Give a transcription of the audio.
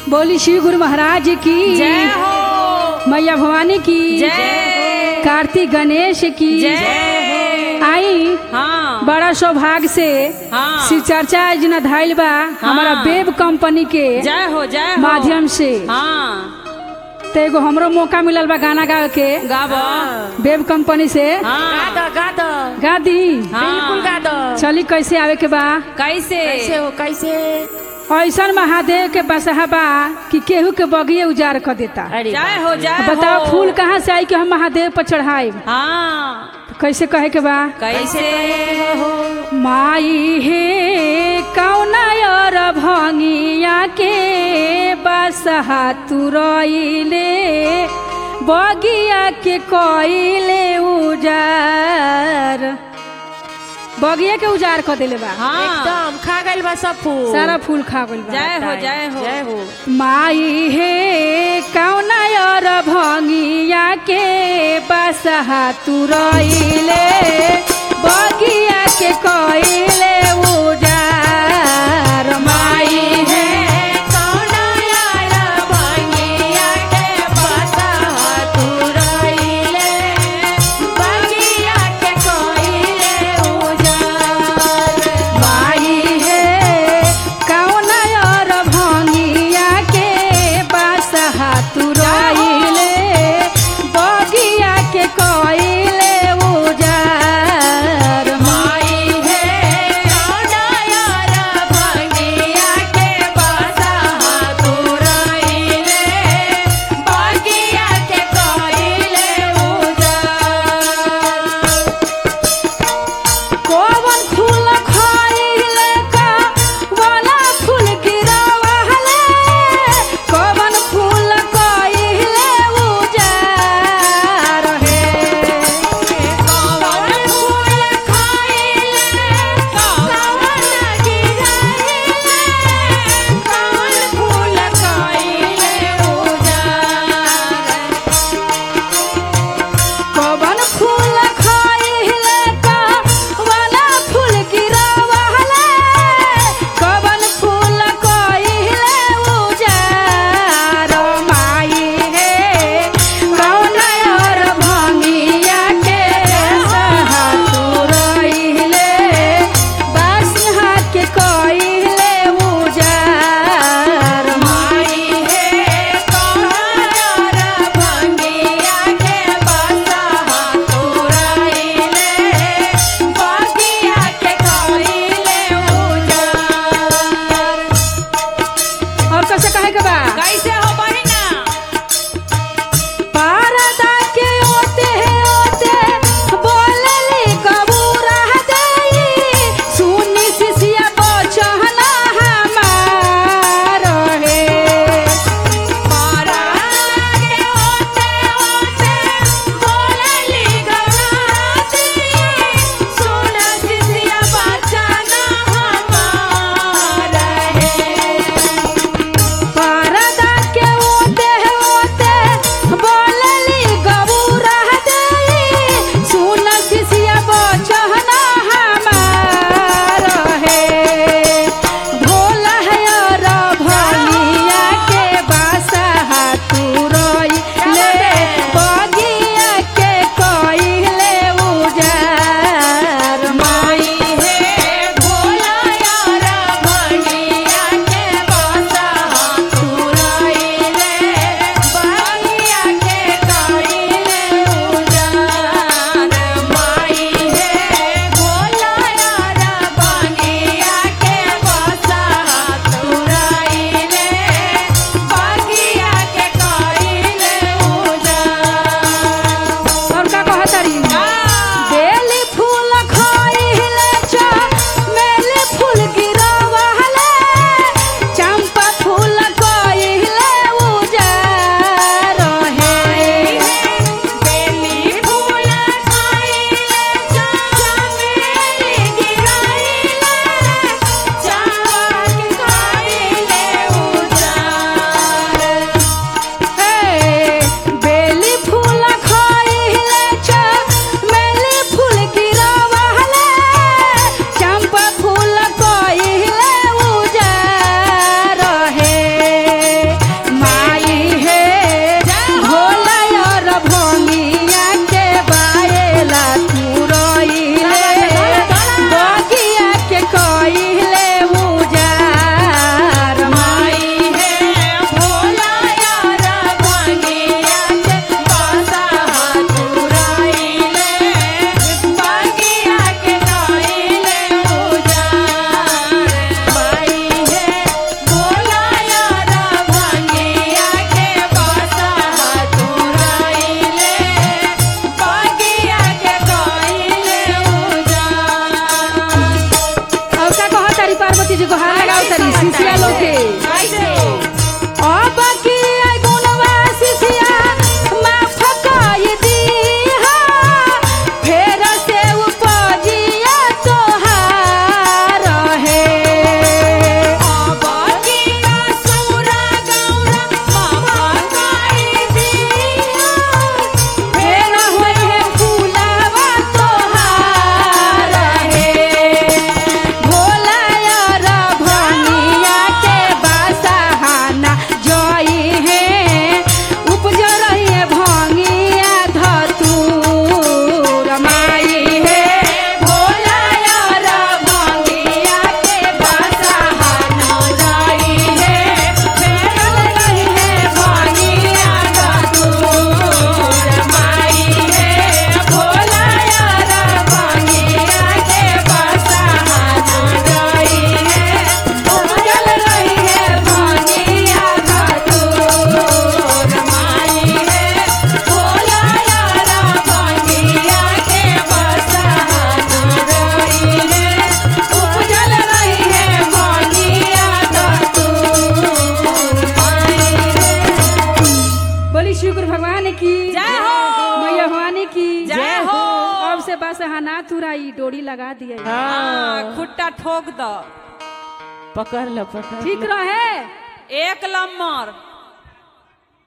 बोली शिव गुरु महाराज की जय हो मैया भवानी की जय कार्तिक गणेश की जय आई हाँ बड़ा सौभाग्य से हाँ शिव चर्चा योजना धाइल बा हमारा वेब कंपनी के जय हो जय हो माध्यम से हाँ तो एगो हमरो मौका मिलल बा गाना गावे के गाबो वेब कंपनी से हाँ गा गा दो गा दी हाँ। बिल्कुल गा दो चली कैसे आवे के बा कैसे कैसे हो कैसे ऐसन महादेव के बसहा बा कि केहू के बगिए उजाड़ कर देता अरे जय हो जय बताओ हो फूल कहाँ से आई कि हम महादेव पर चढ़ाए हाँ कैसे कहे के बा कैसे माई हे कौना और भंगिया के बसहा तुरइले बगिया के कइले उजार बगिया के उजार कर देले बा हाँ एकदम खा गइल बा सब फूल सारा फूल खा गइल बा जय हो जय हो जय हो माई हे कौना और भंगिया के बसहा तुरइले बगिया के कइले उजार माई हे कौना यार भंगिया के बसहा तुरइले बगिया के कइले उजार माई हे कौना और भंगिया के बसहा तुरइले बगिया के कइले उजार माई है तरी शिशिया लोग के कैसे अब की आई गुणवा शिशिया माफ कर दीहा फेर से उपजिया तोहार है बगिया सौरा गौरा बाबा काई दिया फेर होई है फूलवा तोहार है भोला यार भनिया के बासहाना जई है उपज रही है भंगिया धतूर माई है भोला यार भंगिया के बासहाना जई है फेर रही है भंगिया धतूर माई है भोला यार भंगिया के बासहाना जई है उपजल रही है भंगिया धतूर माई है भोला यार भंगिया के बासहाना जई है उपजल रही है भंगिया धतूर माई है बोली शुक्र भगवान की जय हो। मैया भवानी की जय हो। अब से बस हना तुराई डोरी लगा दिए हाँ खुट्टा ठोक दो पकड़ लो पकड़ ठीक रहे एक नंबर